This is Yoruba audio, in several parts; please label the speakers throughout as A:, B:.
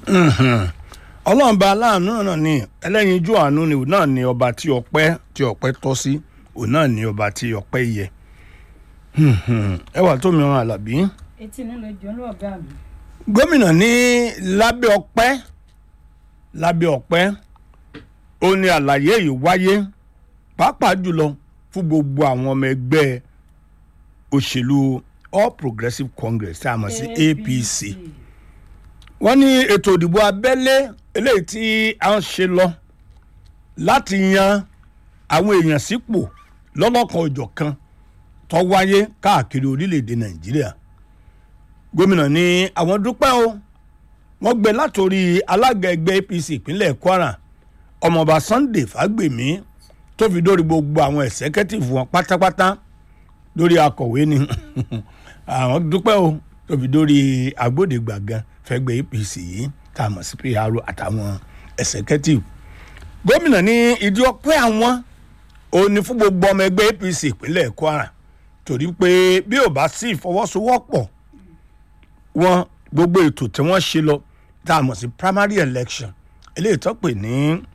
A: ọlọ́run bá aláàánú náà ni ẹlẹ́yinjú àánú ni òun náà ni ọba tí ọpẹ́ tí ọpẹ́ tọ́ sí òun náà ni ọba tí ọpẹ́ yẹ ẹwà tó mìíràn àlàbí.
B: etí nínú ìjọ ló ọgá mi.
A: gómìnà ní lábẹ́ ọpẹ́ lábẹ́ ọpẹ́ ó ní àlàyé yìí wáyé pàápàá jùlọ fún gbogbo àwọn ọmọ ẹgbẹ́ òṣèlú all progressives congress tí a mọ̀ sí apc wọ́n ní ètò ìdìbò abẹ́lé eléyìí tí a ń ṣe lọ láti yan àwọn èèyàn sípò lọ́lọ́kan òjọ̀ kan tó wáyé káàkiri orílẹ̀-èdè nàìjíríà gómìnà ní àwọn dúpẹ́ o wọ́n gbé látòrí alága ẹgbẹ́ apc ìpínlẹ̀ kwara ọmọọba sunday fagbemi tó fi dórí gbogbo àwọn ẹ̀sẹ́kẹ́tìfù wọn pátápátá lórí akọ̀wé ni àwọn dúpẹ́ o tó fi dórí agbódegbàgan fẹ́gbẹ́ apc yìí tá a mọ̀ sí pr àtàwọn ẹ̀sẹ̀kẹ́tìfù gómìnà ní ìdí ọpẹ́ àwọn òun ni fún gbogbo ọmọ ẹgbẹ́ apc ìpínlẹ̀ kwara torí pé bí ò bá sí ìfọwọ́sowọ́pọ̀ wọn gbogbo ètò tí wọ́n ṣe lọ tá a mọ̀ sí primary election eléyìí tó pè ní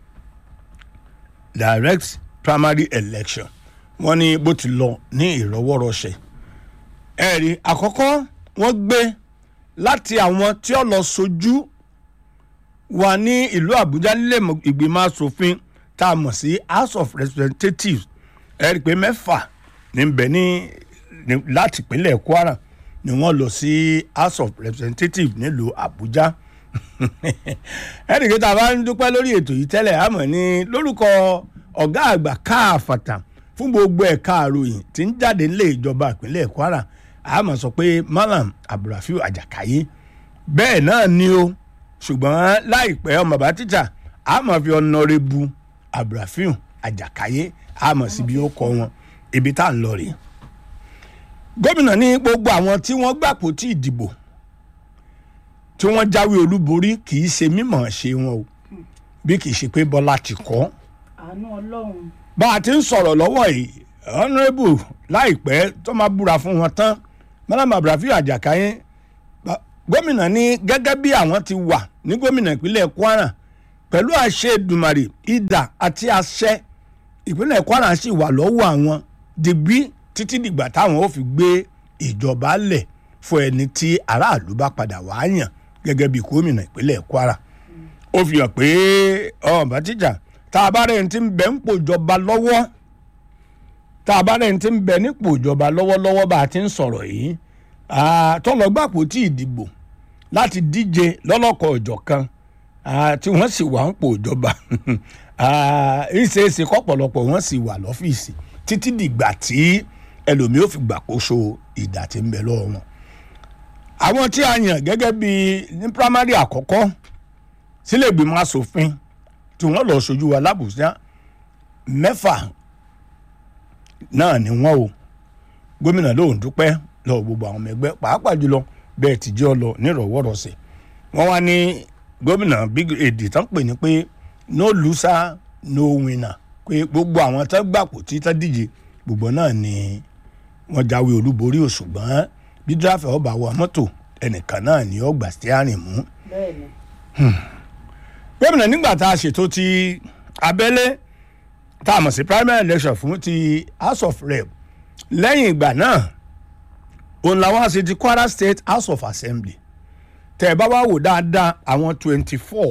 A: direct primary election wọ́n ní bó ti lọ ní ìrọwọ́rọsẹ̀ ẹ̀rí àkọ́kọ́ wọ́n gbé láti àwọn tí ó lọ sojú wa ní ìlú àbújá nílé ìgbìmọ̀ asòfin tá a mọ̀ sí house of representatives ẹ̀rí pé mẹ́fà níbẹ̀ ní láti ìpínlẹ̀ kwara ni wọ́n lọ sí house of representatives nílùú àbújá ẹ̀rí pé tá a bá ń dúpẹ́ lórí ètò yìí tẹ́lẹ̀ àmọ́ ní lórúkọ ọ̀gá àgbà káàfàtà fún gbogbo ẹ̀ka àròyìn tí ń jáde nílé ìjọba ìpínlẹ̀ kwara àmọ́ sọ pé malam abdulrafiu ajakaye bẹ́ẹ̀ náà ni o ṣùgbọ́n láìpẹ́ ọmọ bá tíjà àmọ́ fi ọ̀nàrẹ́bù abdulrafiu ajakaye àmọ́ síbi ó kọ wọn ibi tá à ń lọ rèé gómìnà ní gbogbo àwọn tí wọ́n gbàpò tí ìdìbò tí wọ́n jáwé olúborí kì í ṣe mímọ̀ ṣe wọn o bí kì í ṣe pé bọ́lá ti kọ́
B: àánú ọlọ́run.
A: bá a ti ń sọ̀rọ̀ lọ́wọ́ yìí honourable láìpẹ́ tó máa búra fún wọn tán malam abdulrafiu ajakaye gómìnà ní gẹ́gẹ́ bí àwọn ti wà ní gómìnà ìpínlẹ̀ kwara pẹ̀lú àṣẹ ìdùmarè ìdà àti àṣẹ ìpínlẹ̀ kwara sì wà lọ́wọ́ àwọn dìgbì títí dìgbà táwọn ò fi gbé ìjọba lẹ̀ fún ẹni tí aráàlú bá padà wá yàn gẹ́gẹ́ bí gómìnà ìpínlẹ̀ kwara ó fi hàn pé ọ̀bá tíjà tá a bá rẹ̀ ń ti ń bẹ̀ ń pò ìjọba lọ́wọ́ tá a bá rẹ̀ ń ti ń bẹ̀ nípò ìjọba lọ́wọ́lọ́wọ́ bá a ti ń sọ̀rọ̀ yìí tọ́lọ́gbàpò tí ìdìbò láti díje lọ́lọ́kọ̀ ọ̀jọ̀ kan tí wọ́n sì wà ń pò ìjọba ìṣeéṣe kọ́pọ̀lọpọ̀ wọ́n sì wà lọ́fíìsì títí dìgbà tí ẹlòmíì ò fi gbàkóso ìdà tí ń bẹ lọ́wọ́ wọn. àwọn tí a yàn gẹ́gẹ́ bí ní primary àkọ́kọ́ sílẹ̀ ìgbìmọ̀ asòfin tí wọ́n lọ sojú wa lábùjá mẹ́fà náà ni wọ́n o gómìnà lóun dúpẹ́ lọ́wọ́ gbogbo àwọn ọmọ ẹgbẹ́ pàápàá jùlọ bẹ́ẹ̀ tí jẹ́ ọ lọ nírọ̀wọ́rọ̀sẹ̀ wọ́n wá ní gómìnà big èdè tán pè ní pé no loser no winner pé gbogbo àwọn tán gbàpò tí tán díje gbogbo náà ni wọ́n jáwé olúborí o ṣùgbọ́n bí díráfẹ́ ọba wa mọ́tò ẹnìkan náà ni ó gbà steering mú.
B: bẹ́ẹ̀ni.
A: gómìnà nígbà tá a ṣètò ti abẹ́lé tá a mọ̀ sí primary election fún ti house of rep lẹ́yìn ìgbà náà òun làwọn àṣẹ ti kwara state house of assembly tẹ ẹ bá wá wò dáadáa àwọn twenty four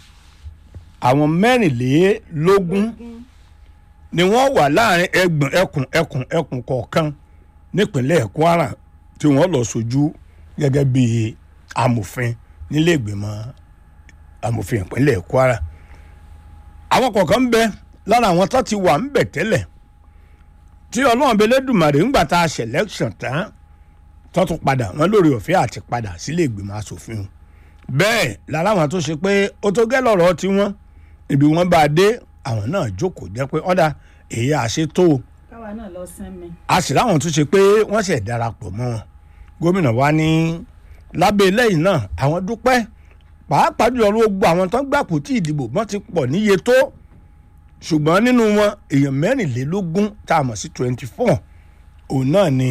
A: àwọn mẹ́rìnlélógún ni wọ́n wà láàrin ẹgbọ̀n ẹkùn ẹkùn ẹkùn kọ̀ọ̀kan nípínlẹ̀ kwara tí wọ́n lọ sojú gẹ́gẹ́ bí amòfin nílé ìgbìmọ̀ amòfin ìpínlẹ̀ kwara àwọn kọ̀ọ̀kan ń bẹ lára àwọn tó ti wà ń bẹ̀ tẹ́lẹ̀ tí ọlọ́run belédùmarè ń gbà tá a selection tán tó tún padà wọn lórí ọ̀fẹ́ àti padà sílé ìgbìmọ̀ asòfin bẹ́ẹ̀ lára àwọn tó ṣe pé ó tó gẹ́ lọ́rọ̀ tí wọ́n ibi wọ́n bá dé àwọn náà jókòó jẹ́ pé ọ̀dà èyí àṣetó
B: káwa náà lọ sẹ́mi.
A: a sì láwọn tó ṣe pé wọ́n ṣẹ̀ darapọ̀ mọ́ wọn gómìnà wa ní lábẹ́ lẹ́yìn náà àwọn dúpẹ́ pàápàá jùlọ gbogbo àwọn tó ń gbàpò tí ìdìbò wọn ti pọ̀ níye tó ṣùgbọ́n nínú wọn èèyàn mẹ́rìnlélógún tá a mọ̀ sí twenty four òun náà ni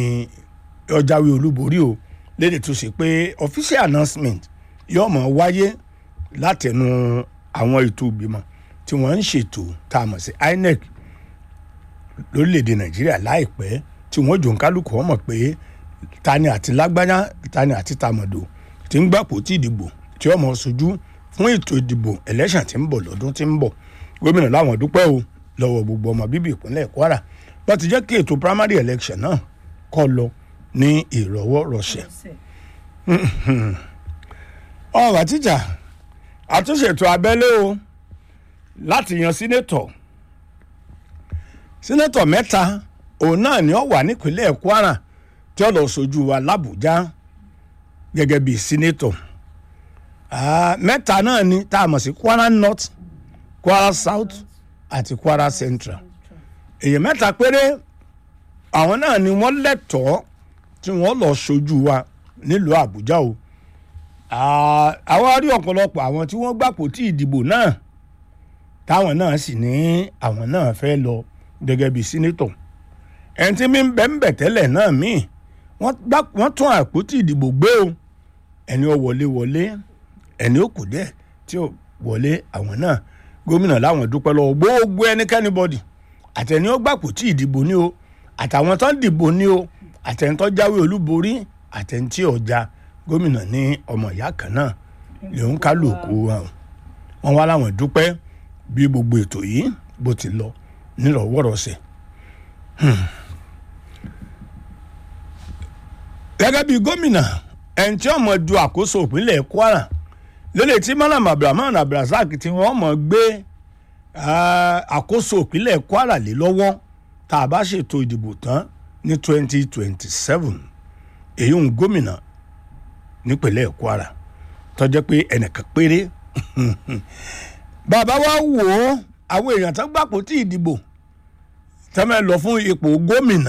A: ọjàwé olúborí o lédè tó ṣe pé official announcement yóò mọ̀ wáyé látẹnu àwọn ètò ìgbìmọ̀ tí wọ́n ń ṣètò tá a mọ̀ sí INEC lórílẹ̀‐èdè nàìjíríà láìpẹ́ tí wọ́n jò ń kálukú wọn mọ̀ pé tani àti lágbájá tani àti tàmọ̀dò tí ń gbàpò tí ìdìbò tí ọmọ sojú fún ètò ìdìbò election tí ń bọ̀ lọ́dún tí ń bọ̀ gómìnà láwọn dúpẹ́ o lọ́wọ́ gbogbo ọmọ bíbí ìpínlẹ̀ kwara wọ́n ti jẹ́ kí ètò primary election náà kó lọ ní ìrọ̀wọ́ rọ̀ṣẹ̀ ọ̀rọ̀ àtijọ́ àtúnṣe ètò abẹ́lé o láti yan sínétọ̀ sínétọ̀ mẹ́ta òun náà ni ó wà nípínlẹ̀ kwara tí ó lọ sojú wa làbújá gẹ́gẹ́ bíi sínétọ̀ mẹ́ta náà ni tá a mọ̀ sí kwara north kwara south àti kwara central èyí mẹ́ta péré àwọn náà ni wọ́n lẹ́tọ̀ọ́ tí wọ́n lọ sojú wa nílùú àbújá o àwọn rí ọ̀pọ̀lọpọ̀ àwọn tí wọ́n gbàpò tí ìdìbò náà táwọn náà sì ní àwọn náà fẹ́ lọ gẹ́gẹ́ bíi sínétọ̀ ẹni tí mi ń bẹ́ ń bẹ̀ tẹ́lẹ̀ náà míì wọ́n tún àpótí ìdìbò gbé o ẹni ó wọlé wọlé ẹni ó kù díẹ̀ tí ó wọlé àwọn náà gómìnà láwọn dúpẹ́ lọ́wọ́ gbogbo ẹnikẹ́ni bọ́dì àtẹni ó gbàpò tí ìdìbò ní o àtàwọn tó ń dìbò ní o àtẹni tó jáwé olúborí àtẹni tí ọjà gómìnà ní ọmọ ìyá kan náà lòun kálukú wọn wá láwọn dúpẹ́ bí gbogbo ètò yìí bó ti lọ nírọ̀wọ́rọ̀sẹ̀. gẹ́gẹ́ bí gómìnà ẹni tí ọmọ du àkóso ìpínlẹ̀ kwara lélẹ̀ tí malam abdulrahman abdulrasaq tí wọ́n mọ̀ gbé àkóso ìpínlẹ̀ kwara lé lọ́wọ́ tá a bá ṣètò ìdìbò tán ní twenty twenty seven èyí ń gómìnà nípínlẹ̀ kwara tó jẹ́ pé ẹnìkan péré bàbá wa wò ó àwọn èèyàn tó gbàpò tí ìdìbò tẹ́mẹ̀ lọ fún ipò gómìnà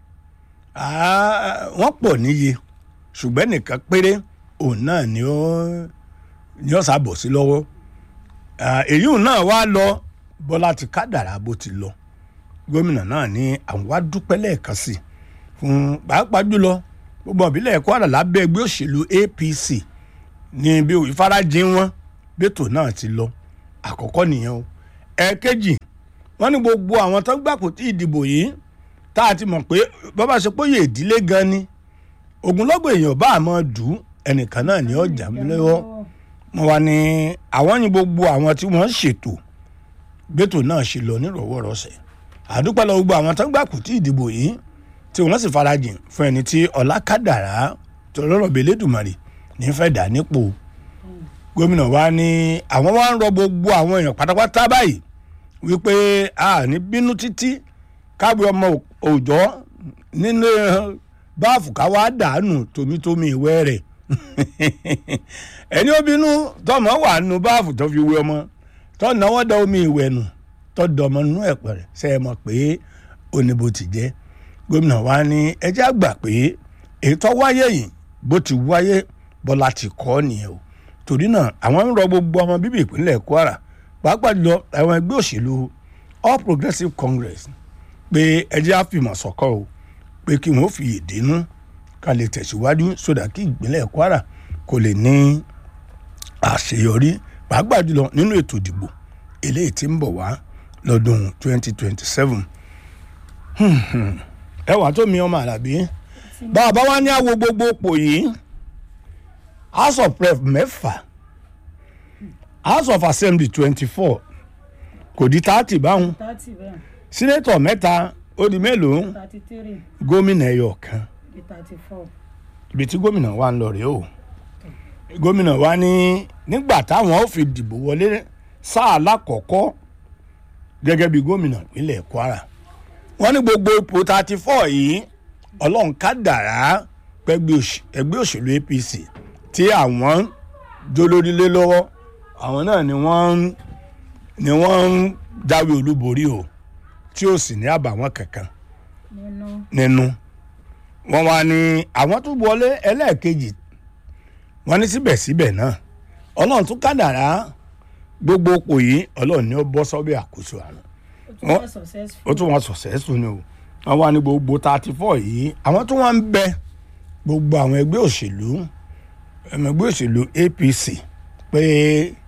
A: wọ́n pọ̀ níye ṣùgbọ́n nìkan péré òun náà ni ó ni ó sábọ̀ sí lọ́wọ́ èyí náà wá lọ bọ́lá ti kádàrá bó ti lọ gómìnà náà ní àwọn wá dúpẹ́ lẹ́ẹ̀kan sí fún pàápàá jùlọ gbogbo ìbílẹ̀ kwara lábẹ́ ẹgbẹ́ òṣèlú apc ní bí ìfarajìn wọn bẹ́tò náà ti lọ àkọ́kọ́ nìyẹn o ẹ̀ẹ̀kejì wọ́n ní gbogbo àwọn tó gbàpò tí ìdìbò yìí tá a ti mọ̀ pé bàbá ṣe pé yè ìdílé gan ni ogunlọ́gbọ̀ èèyàn bá àmọ́ dù ú ẹnìkan náà ní ọjà lọ́wọ́ wọn wá ní àwọn ní gbogbo àwọn tí wọ́n ṣètò bẹ́tò náà ṣe lọ nírọ̀wọ́rọ̀sẹ̀ àdúpẹ́ lọ gbogbo àwọn tó gbàpò tí ìdìbò yìí tí wọ́n sì farajìn fún ẹni tí ọlákàdàrá tó lọ́rọ̀ bẹ́lẹ́dùmarè ní fẹ́ dà nípò gómìnà wa ní àwọn wá ń rọ gbogbo àwọn èèyàn pátápátá báyìí wípé a ní bínú títí káwé ọmọ òòjọ́ nínú báàfù káwá dànù tómítómí ìwẹ́ rẹ̀ ẹni ó bínú tọmọ wà nù báàfù tó fi wé ọmọ tó náwó da omi ìwẹ̀ nù tó dọmọ nínú ẹ̀pẹ̀rẹ̀ ṣe é mọ̀ pé oníbo ti jẹ́ gómìnà wa ní ẹjẹ́ àgbà pé ètò wáyé yìí bó ti wáyé bọ́lá ti kọ́ nìyẹn o torí náà àwọn ń rọ gbogbo ọmọ bíbí ìpínlẹ̀ kwara pàápàá jùlọ àwọn ẹgbẹ́ òṣèlú all progressives congress pé ẹjẹ́ àfìmọ̀ sọ̀kọ́ o pé kí wọ́n fi ìdínú ká lè tẹ̀síwájú sódà kí ìpínlẹ̀ kwara kò lè ní àṣeyọrí pàápàá jùlọ nínú ètò ìdìbò eléyìí tí ń bọ̀ wá lọ́dún 2027 ẹwà tó mi ọmọ àlàbí bàbá wa ní àwo gbogbo pò yìí house of rep mẹ́fà house of assembly twenty four kò di thirty báwọn
B: thirty bẹ́ẹ̀
A: senator mẹ́ta ó di mélòó
B: thirty three
A: gómìnà ẹyọ kan
B: di thirty four
A: ibi tí gómìnà wa ń lọ rèé o gómìnà wa ní nígbà táwọn ó fi dìbò wọlé sáà lákọ̀ọ́kọ́ gẹ́gẹ́ bí gómìnà ìpínlẹ̀ kwara wọ́n ní gbogbo ipò thirty four yìí ọlọ́run ká dàrá pẹ́gbẹ́ òṣ- ẹgbẹ́ òṣèlú apc tí àwọn jólórílé lọ́wọ́ àwọn náà ni wọ́n ń ni wọ́n ń jáwé olúborí o tí ó sì ní àbàwọ́n kankan
B: nínú
A: nínú wọ́n wá ní àwọn tó wọlé ẹlẹ́ẹ̀kejì wọ́n ní síbẹ̀síbẹ̀ náà ọlọ́run tún kádàrá gbogbo òpò yìí ọlọ́run ni ó bọ́ sọ́bẹ̀ àkóso àrùn
B: ó tún
A: Wọ́n-
B: wá successful
A: ó tún wọn successful ni o wọ́n wá ní gbogbo thirty four yìí àwọn tó wọ́n ń bẹ gbogbo àwọn ẹgbẹ́ òṣèlú ẹ̀mọ ẹgbẹ́ òṣèlú apc pé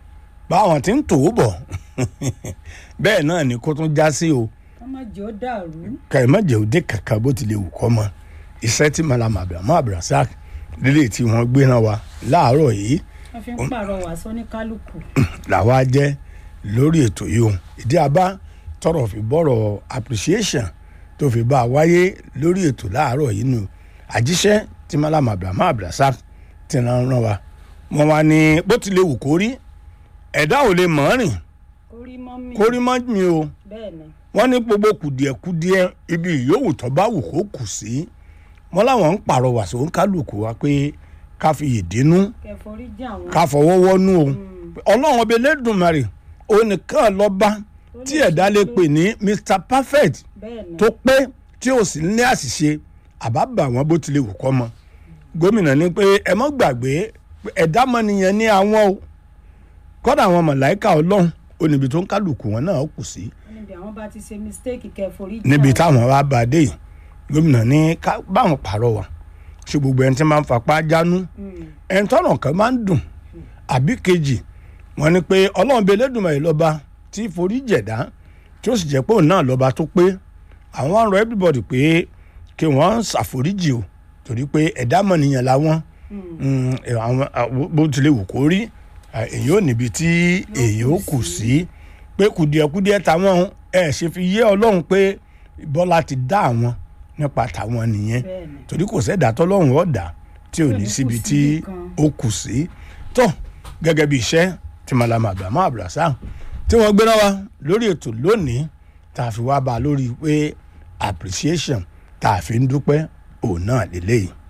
A: báwọn ti ń tò ó bọ̀ bẹ́ẹ̀ náà ni kó tún já sí o
B: ká má jẹ́ ó dàrú.
A: kàìmọ́jẹ̀ òde kankan bó tilẹ̀ wù kọ́ mọ́ iṣẹ́ tí malama abrahamu abdulrasaq lílé tí wọ́n gbé náà wa láàárọ̀ yìí
B: wọ́n fi ń pàrọwà sóní kálukú.
A: làwa jẹ́ lórí ètò yìí o ìdí abá tọrọ fi bọ̀rọ̀ appreciation tó fi bá a wáyé lórí ètò láàárọ̀ yìí nù àjíṣẹ́ tí malama abrahamu abdulrasaq ti rán rán wa wọ́n wá ní bó tilẹ̀ wù kó rí ẹ̀dá ò lè mọ̀ ọ́n rìn
B: orí mọ́ mi.
A: kó rí mọ́ mi o
B: bẹ́ẹ̀ ni
A: wọ́n ní gbogbo kùdìẹ̀kudiẹ ibi ìyówù tó bá wù kó kù sí wọ́n láwọn ń pàrọwà sóun kálukú wa pé ká fi ìdínú
B: kẹforí jẹ́ àwọn.
A: ká fọwọ́ wọ́nú o ọlọ́run ọbẹ̀ lẹ́dùnmarè onìkan lọ́ba tí ẹ̀dá lè pè ní mr perfect
B: bẹ́ẹ̀ ni
A: tó pé tí ò sì ní àṣìṣe àbábà wọn bó tilẹ̀ wù kọ́ mọ́ gómìnà ní pé ẹ mọ́ gbàgbé pé ẹ̀dá mọ́nìyàn ní àwọn o kọ́dà àwọn mọ̀láìkà ọlọ́run ó níbi tó ń kálukú wọn náà kù sí
B: níbi àwọn bá ti ṣe mistake kẹforí jẹ́
A: níbi
B: àwọn.
A: táwọn wá bá a dé yìí gómìnà ní ká báwọn pàrọwà ṣe gbogbo ẹni tí máa ń fapá jánú
B: Mm.
A: ẹni tọ́nà kan máa ń dùn àbí kejì wọ́n ní pé ọlọ́run bíi Elédùmarè lọ́ba tí forí jẹ̀dá tí ó sì jẹ́ pé òun náà lọ́ba tó pé àwọn wá ń rọ everybody pé kí wọ́n ṣàforíjì o torí pé ẹ̀dá mọ̀nìyàn làwọn Mm, ẹ, àwọn àwọn- bó tilẹ̀ wù kó rí à, èyí ò níbi tí èyí ò kù sí pé kùdìẹ̀kudiẹ táwọn ẹ̀ ṣe fi yé ọlọ́run pé bọ́lá ti dá àwọn nípa tàwọn nìyẹn
B: bẹ́ẹ̀ ni
A: torí kò sẹ́dá tọ́lọ́run ọ̀dà tí ò ní síbi tí ó kù sí tó gẹ́gẹ́ bí iṣẹ́ tí malama abrahamu abdulrasaq tí wọ́n gbéra wa lórí ètò lónìí tá a fi wá bá a lórí pé appreciation tá a fi ń dúpẹ́ òun náà lélẹ́yìí